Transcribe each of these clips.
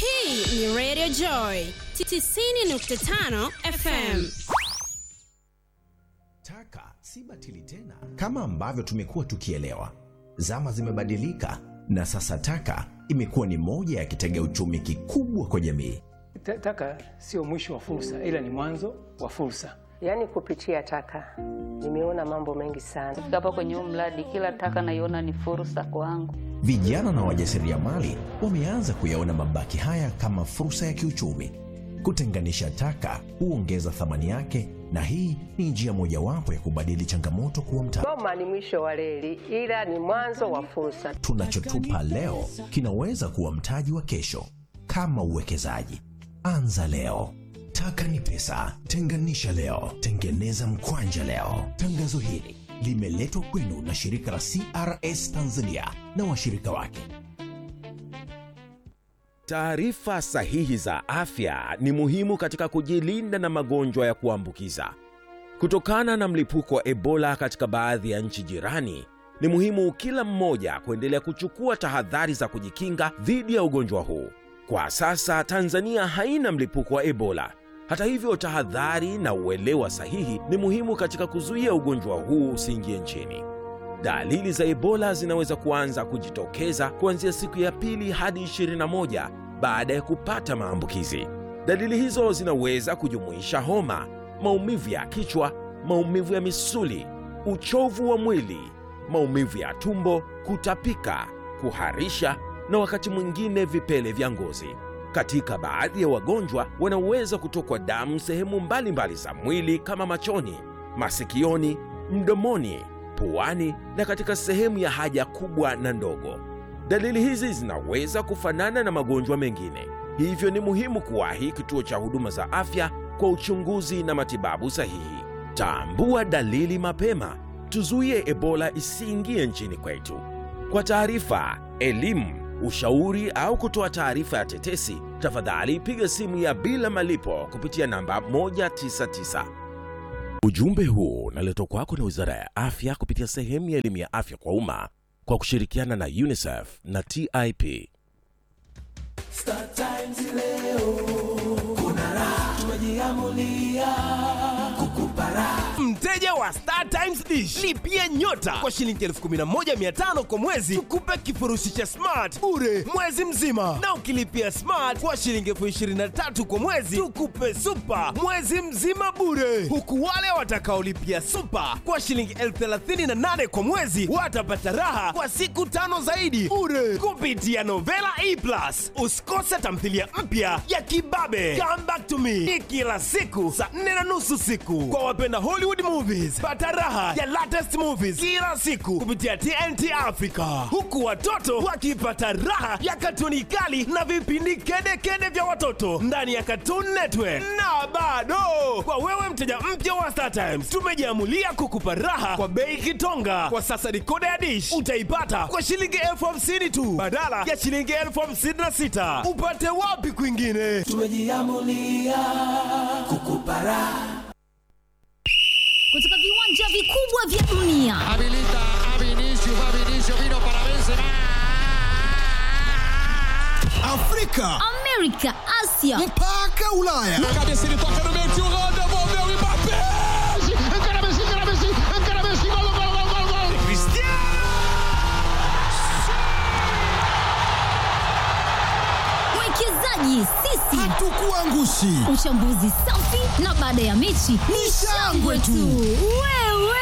Hii ni Radio Joy 90.5 FM. Taka si batili tena kama ambavyo tumekuwa tukielewa. Zama zimebadilika na sasa taka imekuwa ni moja ya kitega uchumi kikubwa kwa jamii. Ta- Taka sio mwisho wa fursa, ila ni mwanzo wa fursa. Yaani kupitia taka nimeona mambo mengi sana. Kufika hapa kwenye huu mradi, kila taka naiona ni fursa kwangu. Vijana na wajasiriamali wameanza kuyaona mabaki haya kama fursa ya kiuchumi. Kutenganisha taka huongeza thamani yake, na hii ni njia mojawapo ya kubadili changamoto kuwa mtaji. Goma ni mwisho wa reli, ila ni mwanzo wa fursa. Tunachotupa leo kinaweza kuwa mtaji wa kesho. Kama uwekezaji, anza leo. Taka ni pesa, tenganisha leo, tengeneza mkwanja leo. Tangazo hili limeletwa kwenu na shirika la CRS Tanzania na washirika wake. Taarifa sahihi za afya ni muhimu katika kujilinda na magonjwa ya kuambukiza. Kutokana na mlipuko wa Ebola katika baadhi ya nchi jirani, ni muhimu kila mmoja kuendelea kuchukua tahadhari za kujikinga dhidi ya ugonjwa huu. Kwa sasa Tanzania haina mlipuko wa Ebola. Hata hivyo, tahadhari na uelewa sahihi ni muhimu katika kuzuia ugonjwa huu usiingie nchini. Dalili za Ebola zinaweza kuanza kujitokeza kuanzia siku ya pili hadi 21 baada ya kupata maambukizi. Dalili hizo zinaweza kujumuisha homa, maumivu ya kichwa, maumivu ya misuli, uchovu wa mwili, maumivu ya tumbo, kutapika, kuharisha na wakati mwingine vipele vya ngozi. Katika baadhi ya wagonjwa wanaweza kutokwa damu sehemu mbalimbali za mwili kama machoni, masikioni, mdomoni, puani na katika sehemu ya haja kubwa na ndogo. Dalili hizi zinaweza kufanana na magonjwa mengine, hivyo ni muhimu kuwahi kituo cha huduma za afya kwa uchunguzi na matibabu sahihi. Tambua dalili mapema, tuzuie Ebola isiingie nchini kwetu. Kwa taarifa, elimu, ushauri au kutoa taarifa ya tetesi, tafadhali piga simu ya bila malipo kupitia namba 199. Ujumbe huu unaletwa kwako na Wizara ya Afya kupitia sehemu ya elimu ya afya kwa umma kwa kushirikiana na UNICEF na TIP. Star Times leo kuna raha, tumejiamulia kukupa raha. mteja wa Star Times Dish lipia nyota kwa shilingi 11500 kwa mwezi tukupe kifurushi cha smart bure mwezi mzima na ukilipia smart kwa shilingi 23000 kwa mwezi tukupe super mwezi mzima bure huku wale watakaolipia super kwa shilingi 38000 kwa mwezi watapata raha kwa siku tano zaidi bure kupitia Novela E Plus usikose tamthilia mpya ya kibabe Come Back to Me ni kila siku saa 4 na nusu siku kwa wapenda Hollywood movies. Pata raha ya latest movies kila siku kupitia TNT Africa, huku watoto wakipata raha ya katuni kali na vipindi kedekede vya watoto ndani ya Cartoon Network. Na bado kwa wewe mteja mpya wa Star Times, tumejiamulia kukupa raha kwa bei kitonga. Kwa sasa dikoda ya dish utaipata kwa shilingi elfu hamsini tu badala ya shilingi elfu hamsini na sita. Upate wapi kwingine? Tumejiamulia kukupa raha. kutoka viwanja vikubwa vya dunia Afrika amerika asia mpaka Ulaya. mwekezaji sisi Hatukuangushi. uchambuzi safi na baada ya mechi ni shangwe tu wewe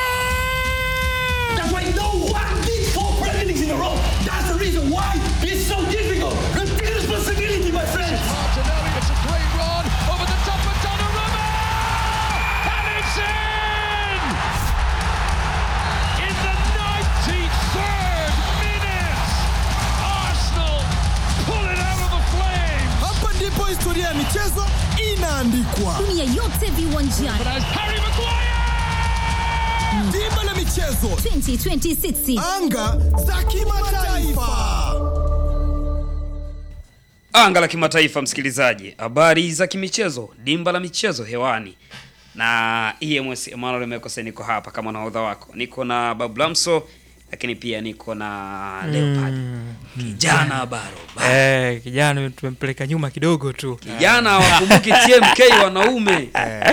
Hapa ndipo historia ya michezo inaandikwa. dunia yote viwanjani Dimba la michezo, 2026 anga za kimataifa. Anga la kimataifa, msikilizaji, habari za kimichezo, dimba la michezo hewani na EMS Emmanuel Mekose, niko hapa kama nahodha wako, niko na Bablamso lakini pia niko na Leopard kijana baro Eh, kijana tumempeleka nyuma kidogo tu. kijana wakumbuki TMK wanaume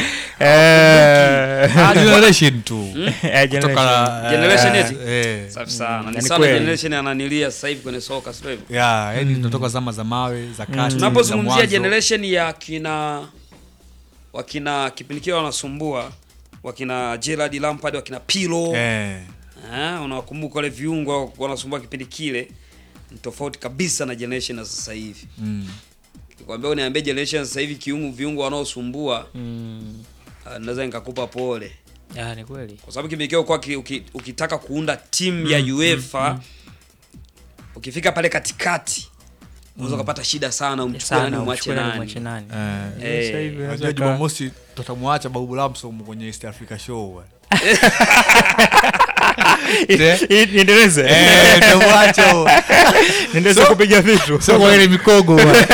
Eh, Ah, Generation tu. Hmm? Eh, generation. Kutoka, Generation eh, eti? eh. Safi sana. Ni Ni sana kweli. generation ananilia sasa hivi kwenye soka sio hivyo? Ya, yani tunatoka zama za mawe za kati. za Tunapozungumzia mwanzo. generation ya kina wakina kipindi kile wanasumbua wakina Gerard Lampard wakina Pirlo Eh. eh, unawakumbuka wale viungo wanasumbua kipindi kile ni tofauti kabisa na generation ya sasa hivi. Mm. Nikwambia uniambie generation ya sasa hivi kiungo viungo wanaosumbua Mm. ah, naweza nikakupa pole. Ya, ni kweli. kwa sababu kipindi kile kwa ukitaka kuunda timu ya Mm, UEFA mm, ukifika pale katikati unaweza Mm. kupata shida sana umchukue Sana, nani umwache umchukue nani, nani. umwache nani. Eh. Sasa hivi unaweza Unajua ka- Jumamosi tutamwacha Babu Lamsom kwenye East Africa Show. bwana. Niendeleze. Eh, tutamwacha huo. Niendeleze So- kupiga vitu. so kwa ile mikogo, bwana.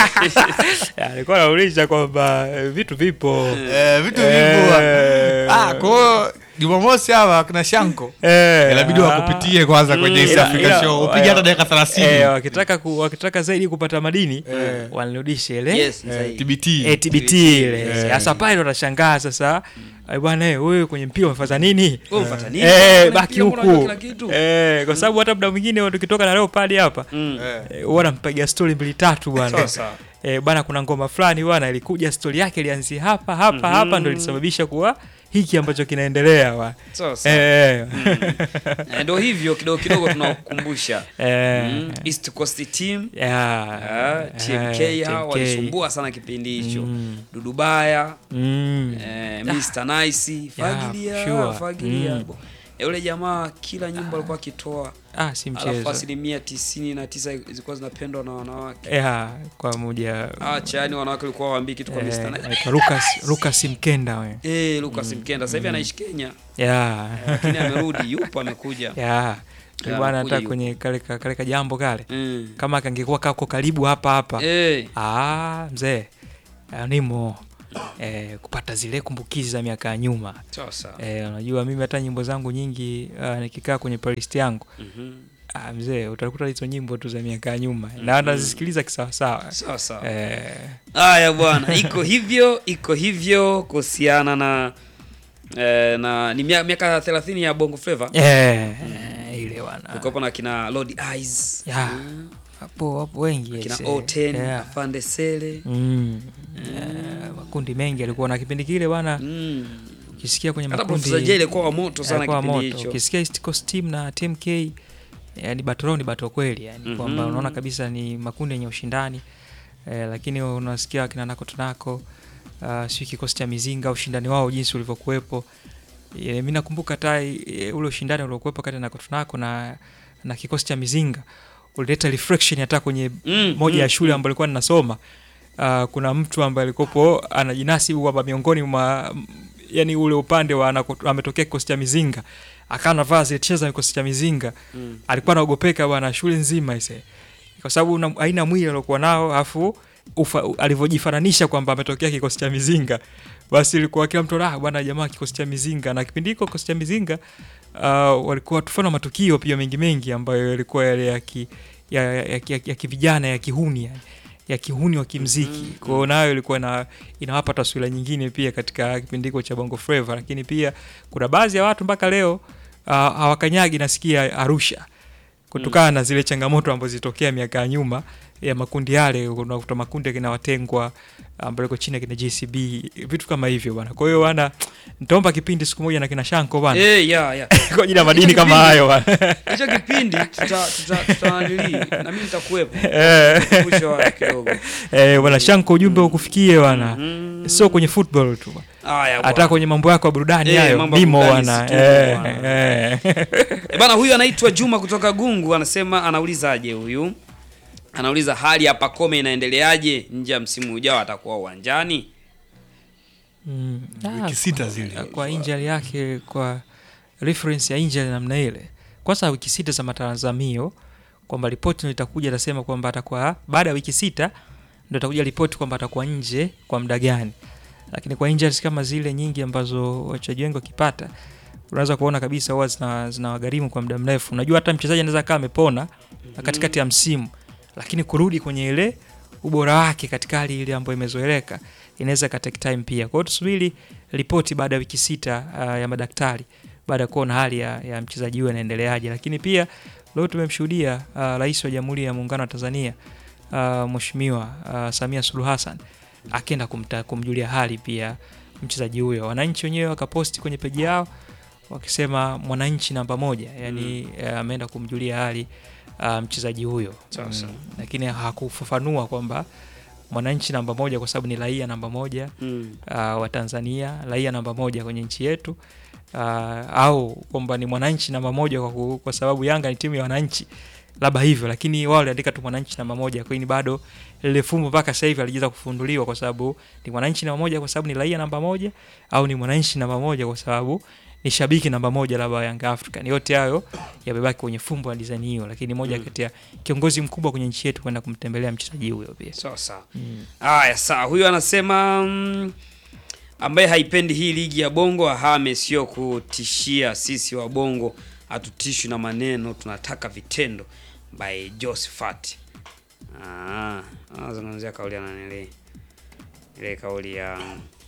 Ya, Alikuwa anauliza kwamba eh, vitu vipo. Eh, vitu Eh, vipo. bwana. Ah, kwa hiyo Jumamosi hawa kina Shanko. Eh, Inabidi ah. wakupitie kwanza kwenye East Ila- Africa ila- Show. Upige hata dakika 30. Eh, wakitaka ku, wakitaka zaidi kupata madini Eh. wanirudishe ile Yes, Eh, zaidi. TBT. eh, TBT ile. Eh. Sasa pale watashangaa sasa eh, bwana eh, wewe kwenye mpira umefuata nini? Wewe umefuata nini? Eh, Kwenye baki mpira mbona unajua huku. kila kitu? Eh, kwa sababu hata muda mwingine tukitoka na Leopard hapa Mm. eh, wanampiga story mbili tatu bwana. Sawa, sawa. Eh, bwana kuna ngoma fulani bwana ilikuja story yake ilianzia hapa hapa hapa ndio ilisababisha kuwa hiki ambacho kinaendelea bwana. Sawa, sawa. Eh. Eh, ndio hivyo kidogo kidogo tunakukumbusha Eh. mm, East Coast team Yeah. Ah, TMK Eh, hao TMK. walisumbua sana kipindi hicho Mm. Dudubaya Mm. eh, Mr Nice fagilia sure. fagilia Mm. Eh, yule jamaa kila nyimbo alikuwa akitoa Ah, si alafu mchezo. asilimia tisini na tisa zilikuwa zinapendwa na wanawake Yeah, kwa moja acha yani wanawake walikuwa waambii kitu kwa eh, Mr. Nice. anaitwa Lucas Lucas Mkenda we. Eh, Lucas Mkenda sasa hivi anaishi Kenya Yeah. Eh, lakini amerudi yupo amekuja Yeah. Yeah, bwana amekuja hata yupo. kwenye kale ka- kale kajambo kale Mm. kama kangekuwa kako karibu hapa hapa Eh. ah, mzee ah, nimo eh, kupata zile kumbukizi za miaka ya nyuma Sawa, sawa. eh, unajua mimi hata nyimbo zangu nyingi uh, nikikaa kwenye playlist yangu Mhm. ah, mzee utakuta hizo nyimbo tu za miaka ya nyuma Mhm. na nazisikiliza kisawasawa Sawa, sawa. eh, haya bwana iko hivyo iko hivyo kuhusiana na eh, na ni mia- miaka 30 ya bongo flava eh, ile wana ukopo na kina Lord Eyes Yeah. hapo hapo wengi kina yes, O10 yeah. Afande Sele Mm. Eh, makundi mengi alikuwa na kipindi kile bwana Mm. ukisikia kwenye Hata makundi Professor Jay alikuwa wa moto sana alikuwa kipindi moto. hicho. ukisikia East Coast Team na TMK yani battle ni battle kweli yani Mhm. kwamba unaona kabisa ni makundi yenye ushindani eh, lakini unasikia akina nako tunako uh, si kikosi cha mizinga ushindani wao jinsi ulivyokuwepo e, mi nakumbuka hata e, ule ushindani uliokuwepo kati ya nako tunako na na kikosi cha mizinga ulileta reflection hata kwenye Mm, moja mm, ya shule mm. ambayo alikuwa ninasoma uh, kuna mtu ambaye alikopo anajinasibu kwamba miongoni mwa yani ule upande wa anako- ametokea kikosi cha mizinga akawa anavaa zile cheza za kikosi cha mizinga Mm. alikuwa anaogopeka bwana shule nzima ise kwa sababu na- aina mwili aliokuwa nao afu ufa- alivyojifananisha kwamba ametokea kikosi cha mizinga basi ilikuwa kila mtu ah bwana jamaa kikosi cha mizinga na kipindi hiko kikosi cha mizinga uh, walikuwa tufana matukio pia mengi mengi ambayo yalikuwa yale ya ki, ya, ya, ya, ya, ya kivijana ya kihuni yani ya kihuni wa kimziki mm, kwa hiyo nayo ilikuwa ina, inawapa taswira nyingine pia katika kipindi hiko cha bongo flava lakini pia kuna baadhi ya watu mpaka leo uh, hawakanyagi nasikia arusha kutokana na zile changamoto ambazo zilitokea miaka ya nyuma ya makundi yale unakuta makundi akina watengwa ambayo iko chini ya kina JCB vitu kama hivyo bwana kwa hiyo bwana nitaomba kipindi siku moja na kina Shanko bwana Eh, ya, ya. kwa ajili ya madini Hicho kama kipindi- hayo bwana hicho kipindi tuta tuta tutananili na mimi nitakuwepo Eh. Kumbusha watu kidogo eh bwana Shanko ujumbe ukufikie bwana sio kwenye football tu Haya, hata bwana. kwenye mambo yako ya burudani Eh, hayo mambo ya mimo burudani bwana si tu, eh, bwana. eh. E bana, huyu anaitwa Juma kutoka Gungu, anasema anaulizaje huyu? Anauliza hali ya Pacome inaendeleaje nje ya msimu ujao, atakuwa uwanjani? Mm. Wiki Ah, sita kwa- zile. kwa injali yake kwa reference ya injali namna ile kwanza wiki sita za matazamio kwamba ripoti ndio itakuja itasema kwamba atakuwa baada ya wiki sita ndio itakuja ripoti kwamba atakuwa nje kwa muda gani lakini kwa injuries kama zile nyingi ambazo wachezaji wengi wakipata unaweza kuona kabisa huwa zina zinawagharimu kwa muda mrefu. Unajua hata mchezaji anaweza kaa amepona na katikati ya msimu, lakini kurudi kwenye ile ubora wake katika hali ile ambayo imezoeleka inaweza ka take time pia. Kwa hiyo tusubiri ripoti baada ya wiki sita uh, ya madaktari baada ya kuona hali ya, ya mchezaji huyo inaendeleaje, lakini pia leo tumemshuhudia uh, Rais wa Jamhuri ya Muungano wa Tanzania uh, Mheshimiwa uh, Samia Suluhu Hassan akienda kumta, kumjulia hali pia mchezaji huyo. Wananchi wenyewe wakaposti kwenye peji yao wakisema mwananchi namba moja, yani eh, ameenda kumjulia hali uh, mchezaji huyo Sasa. Mm, lakini hakufafanua kwamba mwananchi namba moja kwa sababu ni raia namba moja Mm. uh, wa Tanzania, raia namba moja kwenye nchi yetu uh, au kwamba ni mwananchi namba moja kwa, ku- kwa sababu Yanga ni timu ya wananchi, labda hivyo, lakini wao waliandika tu mwananchi namba moja. Kwa hiyo ni bado lile fumbo mpaka sasa hivi alijeza kufunduliwa, kwa sababu ni mwananchi namba moja kwa sababu ni raia namba moja au ni mwananchi namba moja kwa sababu ni shabiki namba moja labda wa Young African. Yote hayo yamebaki kwenye fumbo la design hiyo, lakini moja Mm. kati ya kiongozi mkubwa kwenye nchi yetu kwenda kumtembelea mchezaji huyo pia. Sawa sawa. Mm. Haya, sawa. Huyu anasema mm, ambaye haipendi hii ligi ya Bongo ahame, sio kutishia sisi wa Bongo, hatutishwi na maneno, tunataka vitendo. By Josephat. Ah, anazungumzia kauli ya nanili ile kauli ya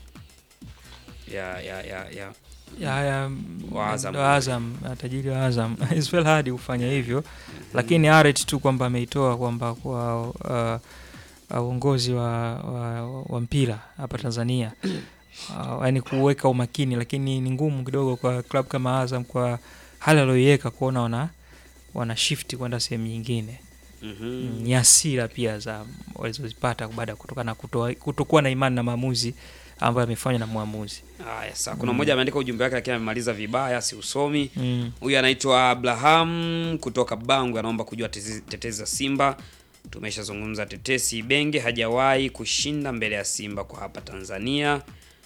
ya ya ya, ya ya, ya wa Azam. wa Azam uh, tajiri wa Azam It's well hard kufanya hivyo lakini aret tu kwamba ameitoa kwamba kwa uh, uh, uongozi wa, wa, wa mpira hapa Tanzania uh, yani kuweka umakini, lakini ni ngumu kidogo kwa club kama Azam kwa hali aliyoiweka kuona wana wana shift kwenda sehemu nyingine. Mhm. Mm, Ni hasira pia za walizozipata baada ya kutokana na kutoa- kutokuwa na imani na maamuzi ambayo yamefanywa na mwamuzi. Haya, sawa. Kuna Mm. mmoja ameandika ujumbe wake lakini amemaliza vibaya, si usomi. Mm. Huyu anaitwa Abraham kutoka Bangu, anaomba kujua tetezi, tetezi za Simba. Tumeshazungumza tetesi, Benge hajawahi kushinda mbele ya Simba kwa hapa Tanzania.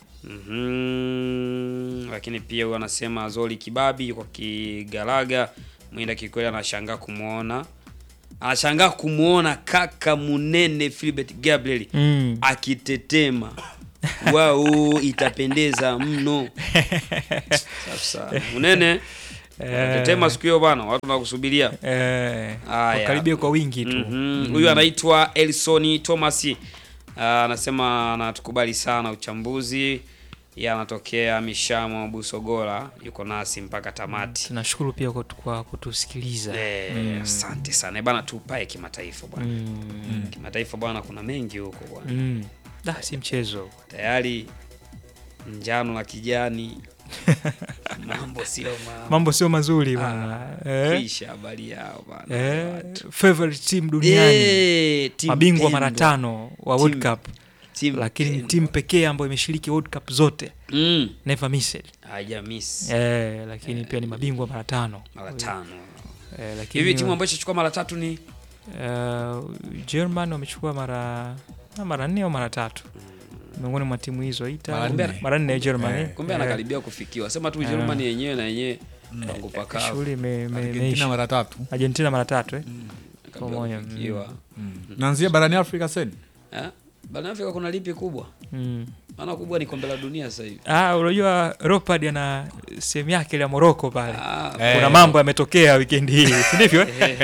Mhm. Lakini pia huyu anasema Zoli Kibabi yuko Kigalaga, Mwinda Kikweli anashangaa kumwona anashangaa kumwona kaka Munene Philbert Gabriel Mm. akitetema wao, itapendeza mno. Sasa Munene Eh. tetema siku hiyo bwana, watu wanakusubiria. Eh, Haya. wakaribie kwa wingi tu. Mhm. Mm. Huyu anaitwa Elsoni Thomas Ah, anasema anatukubali sana uchambuzi. Yeye anatokea Mishamo Busogora, yuko nasi mpaka tamati. Tunashukuru pia kwa, kwa kutusikiliza. Eh, Mm. asante sana Eh, bana, tupae kimataifa bwana. Mm. Kimataifa bwana, kuna mengi huko bwana. Mm. Da, si mchezo. Tayari njano na kijani mambo sio mambo. Mambo sio mazuri Ah, bwana. Eh. Kisha habari yao bwana. Eh, favorite team duniani. Eh, team Mabingwa mara pendwa. tano wa World Team- Cup. team Lakini ni pendwa. timu pekee ambayo imeshiriki World Cup zote. Mm. Never missed. Haja miss. Eh, lakini pia ni mabingwa mara tano. Mara tano. Eh, lakini Hivi timu ambayo ishachukua mara tatu ni uh, German wamechukua mara na mara nne au mara tatu miongoni mwa timu hizo Italy Mara nne. mara nne ya Germany. kumbe Eh, anakaribia kufikiwa. Sema tu Eh. Ujerumani yenyewe na yenyewe pangu pakavu. shughuli ime- ime- Argentina imeisha. mara tatu. Argentina mara tatu eh? Kabla Pamoja, kufikiwa. mm. Naanzia barani Afrika seni. Eh? Barani Afrika kuna lipi kubwa? Mm. Maana kubwa ni kombe la dunia sasa hivi. Ah, unajua Leopard ana sehemu yake ile ya Morocco pale. Eh. Kuna mambo yametokea weekend hii, si ndivyo? Eh.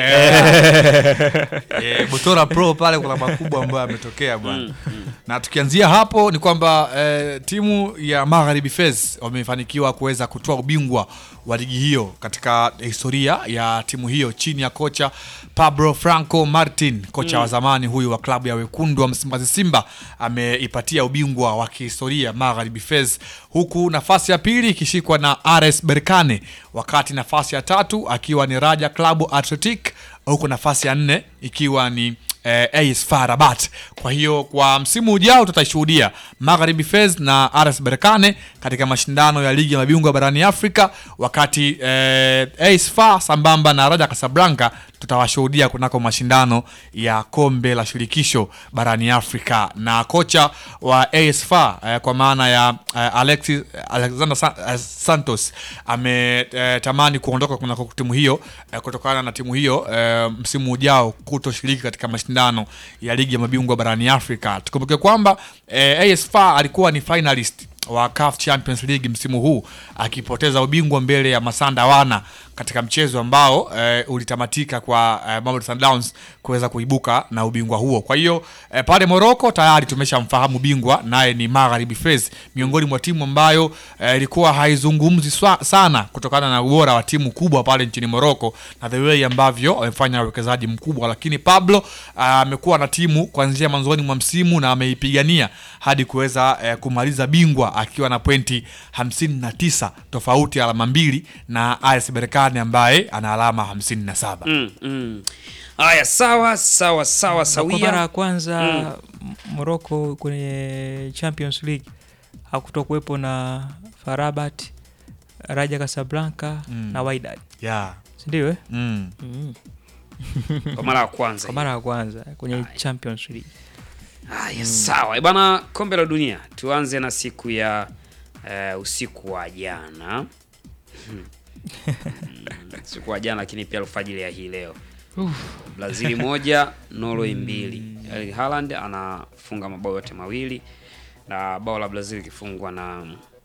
Eh, Butora Pro pale kuna makubwa ambayo yametokea bwana. Na tukianzia hapo ni kwamba eh, timu ya Magharibi Fez wamefanikiwa kuweza kutoa ubingwa wa ligi hiyo katika historia ya timu hiyo chini ya kocha Pablo Franco Martin, kocha Mm. wa zamani huyu wa klabu ya wekundu wa Msimbazi Simba, ameipatia ubingwa wa kihistoria Magharibi Fez, huku nafasi ya pili ikishikwa na RS Berkane, wakati nafasi ya tatu akiwa ni Raja Klabu Athletic, huku nafasi ya nne ikiwa ni eh, AS FAR Rabat. Kwa hiyo kwa msimu ujao tutashuhudia Magharibi Fez na RS Berkane katika mashindano ya ligi ya mabingwa barani Afrika, wakati eh, AS FAR sambamba na Raja Casablanca tutawashuhudia kunako mashindano ya kombe la shirikisho barani Afrika. Na kocha wa AS FAR eh, kwa maana ya eh, Alexis Alexander Sa- eh, Santos ametamani kuondoka kunako timu hiyo eh, kutokana na timu hiyo eh, msimu ujao kutoshiriki katika mashindano ya ligi ya mabingwa barani Afrika. Tukumbuke kwamba eh, AS FAR alikuwa ni finalist wa CAF Champions League msimu huu akipoteza ubingwa mbele ya Masanda Wana katika mchezo ambao eh, ulitamatika kwa eh, Mamelodi Sundowns kuweza kuibuka na ubingwa huo. Kwa hiyo eh, pale Morocco tayari tumeshamfahamu bingwa naye ni Magharibi Fez, miongoni mwa timu ambayo eh, ilikuwa haizungumzi swa- sana kutokana na ubora wa timu kubwa pale nchini Morocco na the way ambavyo wamefanya uwekezaji mkubwa, lakini Pablo ah, amekuwa na timu kuanzia mwanzoni mwa msimu na ameipigania hadi kuweza eh, kumaliza bingwa akiwa na pointi 59 tofauti alama mbili na AS Berkane ambaye ana alama 57. Mm, mm. Haya, sawa sawa sawa Na kwa mara sawia. ya kwanza Mm. mm. Morocco kwenye Champions League hakutokuwepo na Farabat, Raja Casablanca Mm. na Wydad. Yeah. Si ndio eh? Mm. Mm. Kwa mara ya kwanza Kwa mara ya kwanza kwenye Champions League. Haya, sawa Eh, bana. Kombe la Dunia, tuanze na siku ya eh, usiku wa jana Hmm. Mm, usiku wa jana, lakini pia alfajiri ya hii leo Brazil moja Norway mbili. Erling Haaland anafunga mabao yote mawili na bao la Brazil ikifungwa na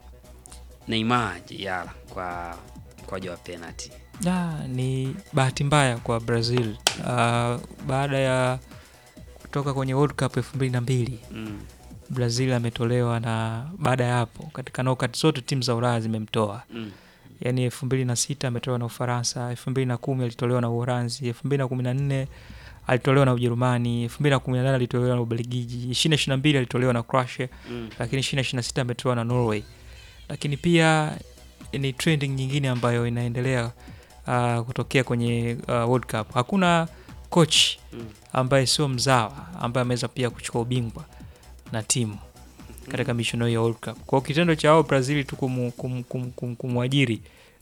Neymar Jr kwa mkwaju wa penalty. Ah, ni bahati mbaya kwa Brazil uh, baada ya kutoka kwenye World Cup elfu mbili na mbili Mm. Brazil ametolewa na baada ya hapo katika knockout zote timu za Ulaya zimemtoa Mm. yaani elfu mbili na sita ametolewa na Ufaransa, elfu mbili na kumi alitolewa na Uholanzi, elfu mbili na kumi na nne alitolewa na Ujerumani, elfu mbili na kumi na nane alitolewa na Ubelgiji, ishirini na ishirini na mbili alitolewa na Croatia Mm. lakini ishirini na ishirini na sita ametolewa na Norway. Lakini pia ni trending nyingine ambayo inaendelea uh, kutokea kwenye uh, World Cup. Hakuna coach Mm. ambaye sio mzawa ambaye ameweza pia kuchukua ubingwa na timu katika michuano hiyo ya World Cup. Kwa hiyo kitendo cha hao Brazil tu kumu, kum, kum, kum, kumwajiri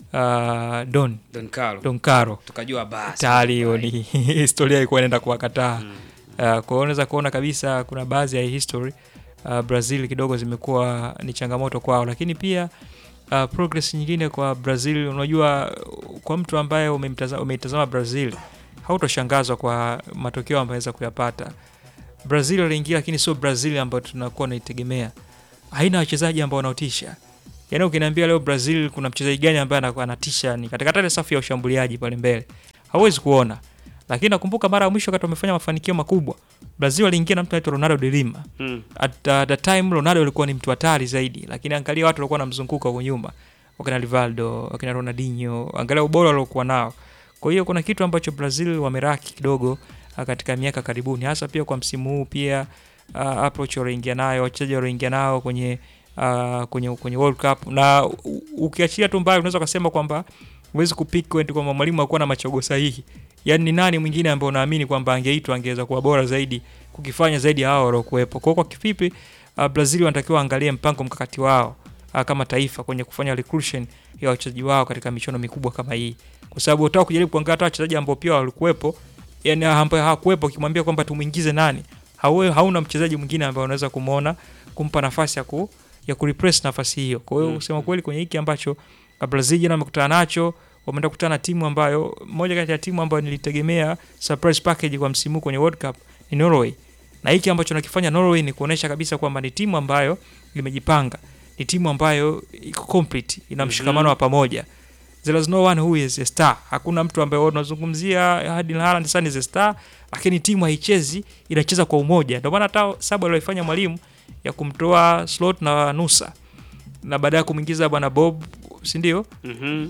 uh, Don Don Carlo. Don Caro Tukajua basi. tayari hiyo ni historia ilikuwa inaenda kuwakataa. Uh, kwa hiyo unaweza kuona kabisa kuna baadhi ya history uh, Brazil kidogo zimekuwa ni changamoto kwao, lakini pia uh, progress nyingine kwa Brazil. Unajua, kwa mtu ambaye umemtaza- umeitazama Brazil hautoshangazwa kwa matokeo ambayo aweza kuyapata. Brazil waliingia, lakini sio Brazil ambayo tunakuwa naitegemea. Haina wachezaji ambao wanaotisha. Yaani ukiniambia leo Brazil kuna mchezaji gani ambaye anakuwa anatisha ni katika ile safu ya ushambuliaji pale mbele. Hauwezi kuona. Lakini nakumbuka mara ya mwisho wakati wamefanya mafanikio makubwa, Brazil waliingia na mtu anaitwa Ronaldo de Lima. Mm. At uh, the time Ronaldo alikuwa ni mtu hatari zaidi, lakini angalia watu walikuwa wanamzunguka huko nyuma. Wakina Rivaldo, wakina Ronaldinho, angalia ubora waliokuwa nao. Kwa hiyo kuna kitu ambacho Brazil wameraki kidogo uh, katika miaka karibuni, hasa pia kwa msimu huu pia uh, approach walioingia nayo, wachezaji walioingia nao kwenye uh, kwenye kwenye World Cup na u- ukiachilia tu mbali, unaweza kusema kwamba huwezi kupick point kwamba mwalimu hakuwa na machaguo sahihi. Yaani ni nani mwingine ambaye unaamini kwamba angeitwa angeweza kuwa bora zaidi kukifanya zaidi ya hao waliokuwepo. Kwa hiyo kwa kifupi, uh, Brazil wanatakiwa angalie mpango mkakati wao uh, kama taifa kwenye kufanya recruitment ya wachezaji wao katika michuano mikubwa kama hii, kwa sababu utaka kujaribu kuangalia hata wachezaji ambao pia walikuwepo, yani ambao hawakuwepo, ukimwambia kwamba tumuingize nani, hawe, hauna mchezaji mwingine ambaye unaweza kumuona kumpa nafasi ya ku ya kureplace nafasi hiyo. Kwa hiyo Mm. kusema kweli kwenye hiki ambacho uh, Brazil jana wamekutana nacho wameenda kukutana na timu ambayo moja kati ya timu ambayo nilitegemea surprise package kwa msimu huu kwenye World Cup ni Norway. Na hiki ambacho nakifanya Norway ni kuonesha kabisa kwamba ni timu ambayo imejipanga, ni timu ambayo iko complete, ina mshikamano Mhm. wa pamoja. There is no one who is a star. Hakuna mtu ambaye unazungumzia Erling Haaland sana is a star, lakini timu haichezi, inacheza kwa umoja. Ndio maana hata sababu aliyofanya mwalimu ya kumtoa Slot na Nusa na baadaye kumwingiza bwana Bob, si ndio? Mhm.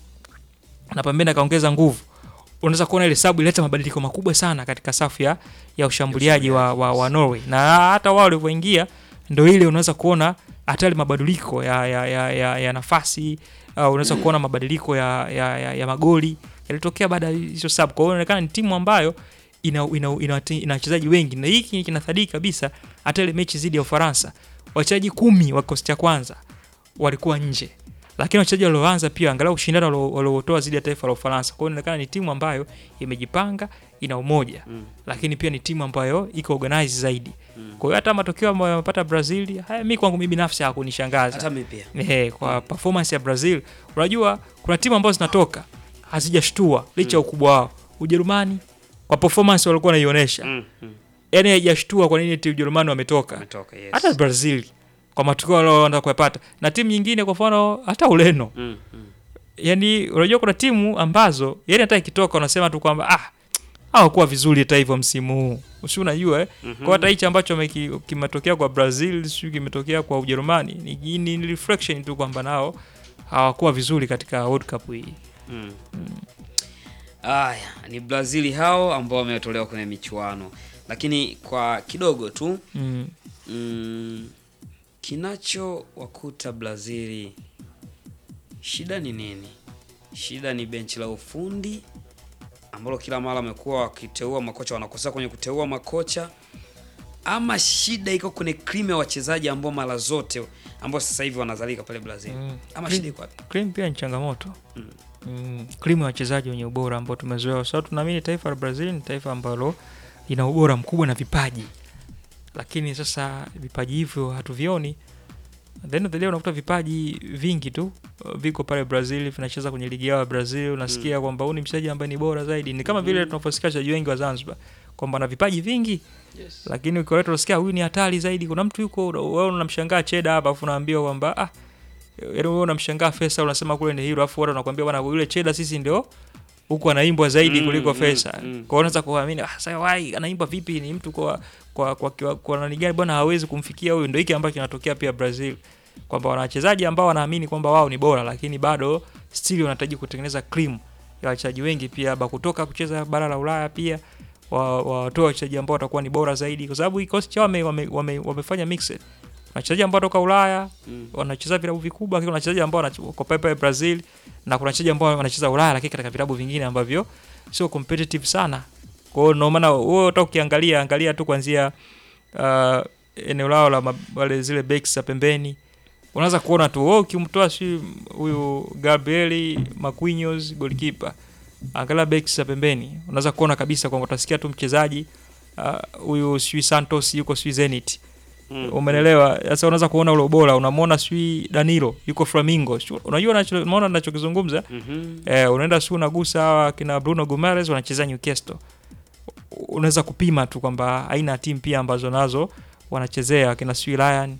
na pembeni akaongeza nguvu, unaweza kuona ile sabu ileta mabadiliko makubwa sana katika safu ya, ya ushambuliaji wa, wa, wa Norway, na hata wao walivyoingia ndo ile unaweza kuona hata ile mabadiliko ya, ya, ya, ya, ya nafasi uh, unaweza kuona mabadiliko ya, ya, ya, ya magoli yalitokea baada ya hizo sabu. Kwa hiyo inaonekana ni timu ambayo ina ina, ina, ina wachezaji wengi, na hiki kinathabiti kabisa. Hata ile mechi dhidi ya Ufaransa wachezaji kumi wa kikosi cha kwanza walikuwa nje lakini wachezaji walioanza pia angalau ushindano walio- waliotoa zidi ya taifa la Ufaransa. Kwa hiyo inaonekana ni timu ambayo imejipanga, ina umoja Mm. lakini pia ni timu ambayo iko organized zaidi. Kwa hiyo hata matokeo ambayo yamepata Brazil, haya mimi kwangu mimi binafsi hakunishangaza. Hata mimi pia. Eh, kwa performance ya Brazil, unajua kuna timu ambazo zinatoka hazijashtua licha ya ukubwa wao. Ujerumani kwa performance walikuwa wanaionyesha. Mm, mm. Yaani haijashtua kwa nini timu Ujerumani wametoka. Wametoka, yes. Hata Brazil kwa matokeo walioenda kuyapata na timu nyingine kwa mfano hata Ureno Mm, mm. yani unajua kuna timu ambazo yani hata ikitoka unasema tu kwamba ah hawakuwa vizuri hata hivyo msimu huu usi unajua eh? Mhm. kwa hata hichi ambacho wameki- kimetokea kwa Brazil sio kimetokea kwa Ujerumani ni, ni, ni reflection tu kwamba nao hawakuwa vizuri katika World Cup hii Mm. Aya, ni Brazil hao ambao wametolewa kwenye michuano, lakini kwa kidogo tu Mm. mm, kinachowakuta Brazil, shida ni nini? Shida ni benchi la ufundi ambalo kila mara wamekuwa wakiteua makocha, wanakosea kwenye kuteua makocha, ama shida iko kwenye cream ya wachezaji ambao mara zote ambao sasa hivi wanazalika pale Brazil, Mm. ama Cream- shida iko wapi? Cream pia ni changamoto Mm. mm. Cream ya wachezaji wenye ubora ambao tumezoea, kwa sababu tunaamini taifa la Brazil ni taifa ambalo lina ubora mkubwa na vipaji, lakini sasa vipaji hivyo hatuvioni. At the end of the day unakuta vipaji vingi tu uh, viko pale Brazil vinacheza kwenye ligi yao ya Brazil, unasikia kwamba huyu ni mchezaji ambaye ni bora zaidi. Ni kama vile Mm. tunaposikia wachezaji wengi wa Zanzibar kwamba na vipaji vingi Yes. lakini ukiwaleta unasikia huyu ni hatari zaidi. Kuna mtu yuko wewe unamshangaa Cheda hapa afu unaambiwa kwamba ah, yaani wewe unamshangaa Faisal unasema kule ni hero, afu watu wanakuambia bwana yule Cheda sisi ndio huku anaimbwa zaidi Mm, kuliko mm, Faisal. mm. Kwa hiyo unaweza kuamini ah, sasa wai anaimbwa vipi? Ni mtu kwa kwa kwa, kwa, kwa nani gani bwana hawezi kumfikia huyu. Ndio hiki ambacho kinatokea pia Brazil kwamba wana wachezaji ambao wanaamini kwamba wao ni bora, lakini bado still wanahitaji kutengeneza cream ya wachezaji wengi pia ba kutoka kucheza bara la Ulaya pia wa- watoe wachezaji ambao watakuwa ni bora zaidi, kwa sababu kikosi chao wame, wame, wame, wamefanya mixed. Wachezaji ambao watoka Ulaya Mm. wanacheza vilabu vikubwa, lakini kuna wachezaji ambao wanach- wako pale pale Brazil na kuna wachezaji ambao wanacheza Ulaya, lakini katika vilabu vingine ambavyo sio competitive sana. Kwa hiyo ndio maana wewe hata ukiangalia angalia tu kuanzia uh, eneo lao la ma- wale zile backs za pembeni unaweza kuona tu wewe ukimtoa si huyu Gabrieli Marquinhos goalkeeper, angalia backs za pembeni, unaweza kuona kabisa kwamba utasikia tu mchezaji ah, huyu uh, sijui Santos yuko sijui Zenit Mm. umenelewa. Sasa unaweza kuona ule ubora, unamwona sijui Danilo yuko Flamingo, Sijui- unajua nacho- unaona ninachokizungumza Mhm. eh, unaenda sijui unagusa hawa kina Bruno Guimaraes wanacheza Newcastle, unaweza kupima tu kwamba aina ya timu pia ambazo nazo wanachezea kina sijui Ryan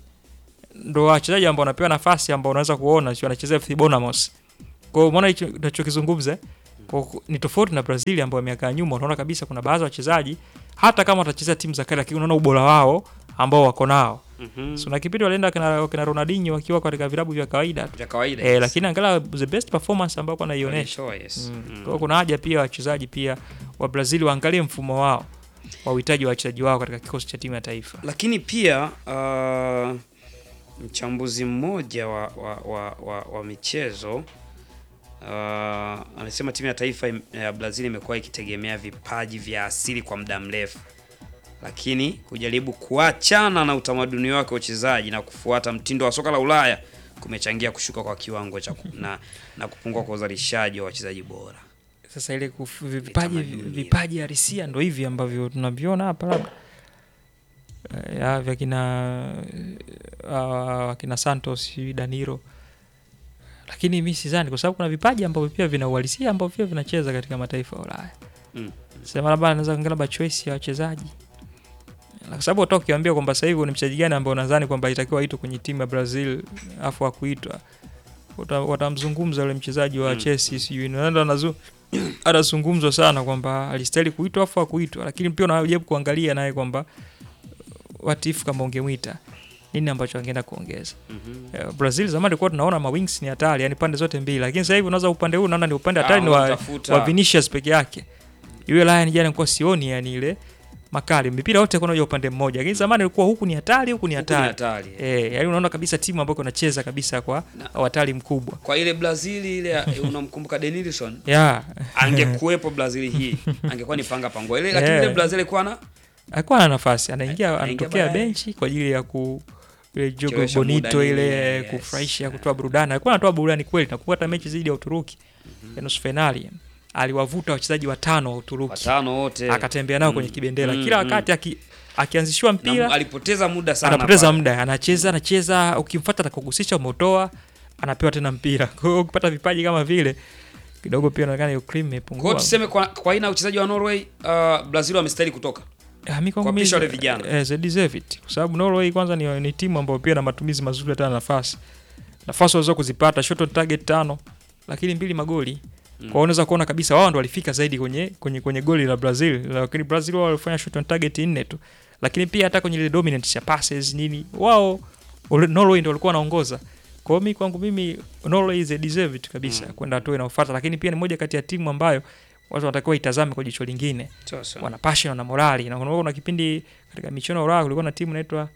ndo wachezaji ambao wanapewa nafasi ambao unaweza kuona sio wanachezea FC Bournemouth. Kwa hiyo umeona hicho ninachokizungumza kwa hiyo ni tofauti na Brazil ambayo miaka ya nyuma unaona kabisa kuna baadhi ya wachezaji hata kama watachezea timu za kale lakini unaona ubora wao ambao wako nao. Mhm. So na kipindi walienda kina, kina Ronaldinho wakiwa katika vilabu vya kawaida tu. Vya kawaida, Eh, yes. lakini angalau the best performance ambao wanaionyesha. Walitoa, yes. Mm. Mm. Kwa hiyo kuna haja pia wachezaji pia wa Brazil waangalie mfumo wao wa uhitaji wa wachezaji wao katika kikosi cha timu ya taifa. lakini pia uh, mchambuzi mmoja wa, wa, wa, wa, wa michezo uh, anasema timu ya taifa im- ya Brazil imekuwa ikitegemea vipaji vya asili kwa muda mrefu, lakini kujaribu kuachana na utamaduni wake wa uchezaji na kufuata mtindo wa soka la Ulaya kumechangia kushuka kwa kiwango cha ku- na, na kupungua kwa uzalishaji wa wachezaji bora. Sasa ile kuf- vipaji vipaji halisia ndo hivi ambavyo tunaviona hapa labda Eh, ya vya kina uh, wakina Santos sijui Danilo, lakini mi sidhani, kwa sababu kuna vipaji ambavyo pia vina uhalisia ambavyo pia vinacheza katika mataifa ya Ulaya. Mm. Sema labda anaweza kuangalia labda choice ya wachezaji, Na kwa sababu hata ukiambia kwamba sasa hivi ni mchezaji gani ambao unadhani kwamba itakiwa aitwe kwenye timu ya Brazil afu akuitwa Wata- watamzungumza yule mchezaji wa Mm. Chelsea sijui naenda anazu- anazungumzwa sana kwamba alistahili kuitwa afu akuitwa, lakini pia unajaribu kuangalia naye kwamba what if kama ungemwita nini ambacho angeenda kuongeza. Mhm. Eh, Brazil zamani tulikuwa tunaona ma wings ni hatari, yani pande zote mbili, lakini sasa hivi unaweza upande huu unaona ni upande hatari ni wa, unatafuta- wa Vinicius peke yake. Yule Ryan jana nilikuwa sioni yani ile makali mipira yote kuna upande mmoja, lakini zamani ilikuwa huku ni hatari, huku ni Huku ni hatari. hatari, Eh, yani unaona kabisa timu ambayo inacheza kabisa kwa hatari mkubwa. Kwa ile Brazil ile ya- unamkumbuka Denilson? Yeah. Angekuwepo Brazil hii, angekuwa ni panga pangwa ile, lakini Yeah. ile Brazil ilikuwa na alikuwa na nafasi anaingia Anaingia anatokea baadaye. benchi kwa ajili ya ku ile jogo Kuchelewesha bonito muda ile nini, eh, yes. kufurahisha kutoa burudani alikuwa anatoa burudani kweli na kupata mechi dhidi ya Uturuki ya nusu finali aliwavuta wachezaji watano wa Uturuki watano wote akatembea nao Mm. kwenye kibendera Mm, kila mm. wakati aki, akianzishiwa mpira Na alipoteza muda sana anapoteza pale. muda anacheza anacheza ukimfuata atakugusisha umetoa anapewa tena mpira kwa hiyo ukipata vipaji kama vile kidogo pia inaonekana hiyo cream Kwa hiyo imepungua tuseme kwa, kwa aina ya uchezaji wa Norway uh, Brazil wamestahili kutoka Ah, mi kwangu Kuwapisha mi- wale vijana. eh, they deserve it. kwa sababu Norway kwanza ni, ni timu ambayo pia na matumizi mazuri hata na nafasi nafasi waweza kuzipata shot on target tano lakini mbili magoli Mm. kwa unaweza kuona kabisa wao ndo walifika zaidi kwenye kwenye kwenye goli la Brazil lakini Brazil wao walifanya shot on target nne tu lakini pia hata kwenye ile dominance ya passes nini wao ule- Norway ndo walikuwa wanaongoza kwa hiyo mi kwangu mimi Norway is a deserve it kabisa kwenda hatua inayofuata lakini pia ni moja kati ya timu ambayo watu wanatakiwa itazame kwa jicho lingine Sasa. wana passion wana morali na kuna kuna kipindi katika michuano ya Ulaya kulikuwa na timu inaitwa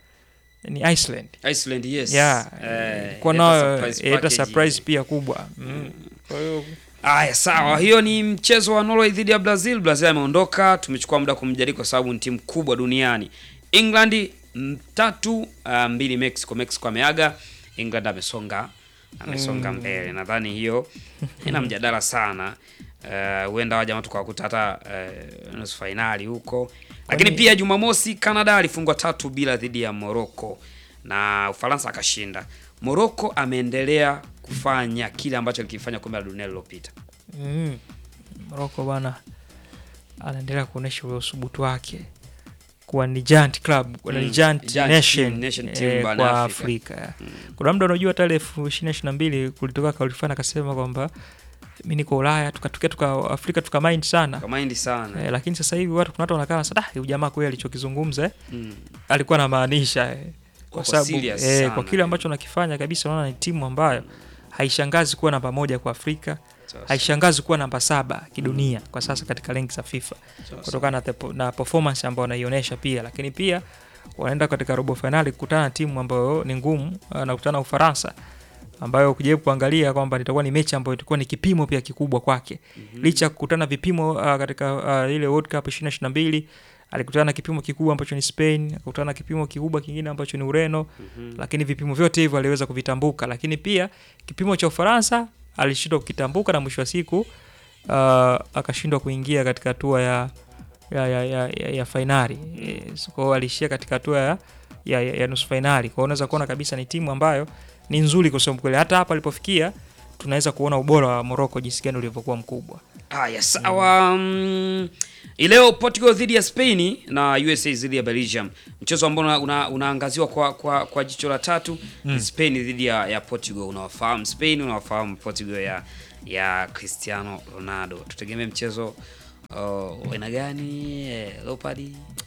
ni Iceland Iceland yes. yeah Eh, kwa ileta nayo surprise ileta package. surprise pia kubwa mm. kwa hiyo Aya, sawa. Hiyo ni mchezo wa Norway dhidi ya Brazil. Brazil ameondoka, tumechukua muda kumjadili kwa sababu ni timu kubwa duniani. England mm, tatu uh, mbili Mexico. Mexico ameaga, England amesonga amesonga Mm. mbele. Nadhani hiyo ina mjadala sana. Eh, huenda uh, waja tukawakuta hata uh, nusu fainali huko, lakini Kwani- pia Jumamosi Canada alifungwa tatu bila dhidi ya Morocco na Ufaransa akashinda. Morocco ameendelea kufanya kile ambacho alikifanya kombe la dunia lililopita. mm. Morocco bwana anaendelea kuonesha ule usubutu wake kuwa ni giant club kuwa ni Mm, giant giant nation, team, nation team eh, barani kwa Afrika. Afrika, kuna muda unajua hata ile elfu ishirini na ishirini na mbili kulitoka kauli fulani akasema kwamba mi niko Ulaya tukatokea tuka Afrika tuka mind sana Kamaindi sana. eh, lakini sasa hivi watu kuna watu wanakaa sasa huyu jamaa kweli alichokizungumza eh, Mm. alikuwa anamaanisha eh, kwa Wako sababu serious eh, sana, kwa kile ambacho nakifanya kabisa unaona ni timu ambayo haishangazi kuwa namba moja kwa Afrika Sasa. haishangazi kuwa namba saba kidunia kwa sasa katika renki za FIFA Sasa. kutokana na, tepo- na performance ambayo wanaionyesha pia, lakini pia wanaenda katika robo fainali kukutana na timu ambayo ni ngumu, uh, na kukutana na Ufaransa ambayo ukijaribu kuangalia kwamba itakuwa ni mechi ambayo itakuwa ni kipimo pia kikubwa kwake Mhm. licha ya kukutana vipimo uh, katika uh, ile World Cup 2022 alikutana na kipimo kikubwa ambacho ni Spain, akakutana na kipimo kikubwa kingine ambacho ni Ureno Mhm. lakini vipimo vyote hivyo aliweza kuvitambuka, lakini pia kipimo cha Ufaransa alishindwa kukitambuka na mwisho wa siku uh, akashindwa kuingia katika hatua ya ya, ya, ya, ya, ya fainali yes. Kwa hiyo alishia katika hatua ya, ya, ya, ya nusu fainali. Kwa hiyo unaweza kuona kabisa ni timu ambayo ni nzuri kusema kweli. Hata hapa alipofikia tunaweza kuona ubora wa Morocco jinsi gani ulivyokuwa mkubwa. Haya, sawa. Mm. Ileo Portugal dhidi ya Spain na USA dhidi ya Belgium, mchezo ambao una, una, unaangaziwa kwa, kwa, kwa jicho la tatu Mm. ni Spain dhidi ya, ya Portugal. Unawafahamu Spain, unawafahamu Portugal ya ya Cristiano Ronaldo. Tutegemee mchezo uh, aina gani? Eh, Leopard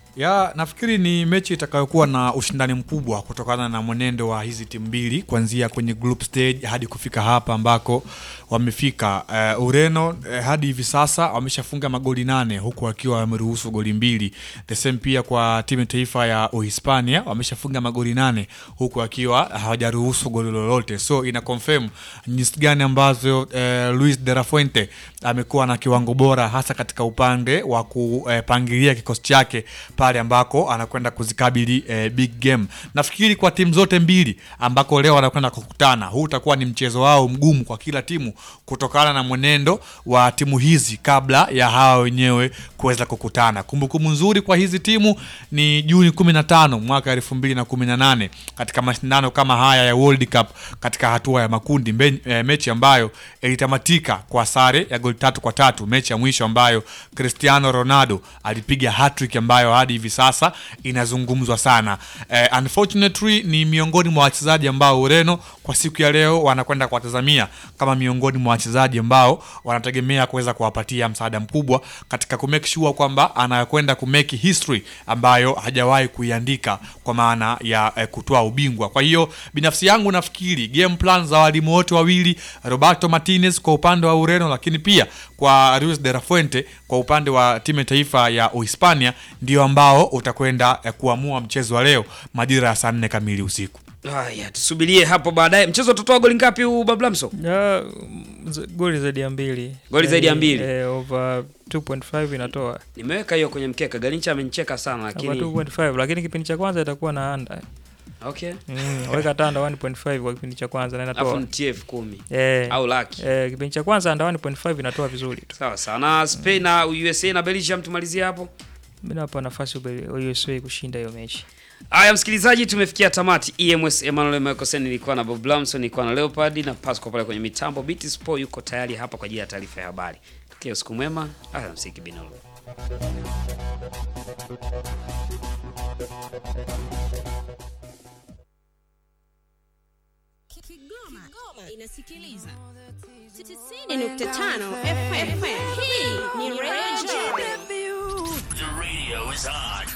ya nafikiri ni mechi itakayokuwa na ushindani mkubwa kutokana na mwenendo wa hizi timu mbili kuanzia kwenye group stage hadi kufika hapa ambako wamefika. Uh, Ureno uh, hadi hivi sasa wameshafunga magoli nane huku wakiwa wameruhusu goli mbili. The same pia kwa timu ya taifa ya Uhispania wameshafunga magoli nane huku wakiwa hawajaruhusu goli lolote, so ina confirm jinsi gani ambavyo uh, Luis de la Fuente amekuwa na kiwango bora hasa katika upande wa kupangilia kikosi chake pale ambako anakwenda kuzikabili eh, big game. Nafikiri kwa timu zote mbili ambako leo wanakwenda kukutana, huu utakuwa ni mchezo wao mgumu kwa kila timu kutokana na mwenendo wa timu hizi kabla ya hawa wenyewe kuweza kukutana. Kumbukumbu nzuri kwa hizi timu ni Juni 15 mwaka 2018 katika mashindano kama haya ya World Cup katika hatua ya makundi mbe, eh, mechi ambayo ilitamatika kwa sare ya goli tatu kwa tatu, mechi ya mwisho ambayo Cristiano Ronaldo alipiga hat-trick ambayo hadi hivi sasa inazungumzwa sana. Eh, unfortunately ni miongoni mwa wachezaji ambao Ureno kwa siku ya leo wanakwenda kuwatazamia kama miongoni mwa wachezaji ambao wanategemea kuweza kuwapatia msaada mkubwa katika ku make sure kwamba anakwenda ku make history ambayo hajawahi kuiandika kwa maana ya eh, kutoa ubingwa. Kwa hiyo binafsi yangu nafikiri game plan za walimu wote wawili Roberto Martinez kwa upande wa Ureno, lakini pia kwa Luis de la Fuente kwa upande wa timu ya taifa ya Uhispania ndio ambao utakwenda eh, kuamua mchezo wa leo majira ya saa nne kamili usiku. Haya, tusubirie hapo baadaye. Mchezo utatoa goli ngapi huu Bablamso? Ya, z- goli zaidi ya mbili. Goli zaidi ya Yaani, mbili. Eh, over 2.5 inatoa. Nimeweka hiyo kwenye mkeka. Galincha amenicheka sana Over lakini 2.5 lakini kipindi cha kwanza itakuwa na under. Okay. Mm, weka tanda 1.5 kwa kipindi cha kwanza na inatoa. Alafu nitie elfu kumi. Eh. Au laki. Eh, kipindi cha kwanza under 1.5 inatoa vizuri tu. Sawa sawa. Na Spain na USA na Belgium tumalizie hapo. Mimi nawapa nafasi Ube- USA kushinda hiyo mechi. Haya msikilizaji, tumefikia tamati. EMS Emmanuel Michaelsen, nilikuwa na Bob Lamson, nilikuwa na Leopard na Pasco pale kwenye mitambo. BT Sport yuko tayari hapa kwa ajili ya taarifa ya habari. Tukia usiku mwema. Alamsiki binolo. Kigoma inasikiliza 90.5 FM. Hii ni Radio Joy. The radio is on.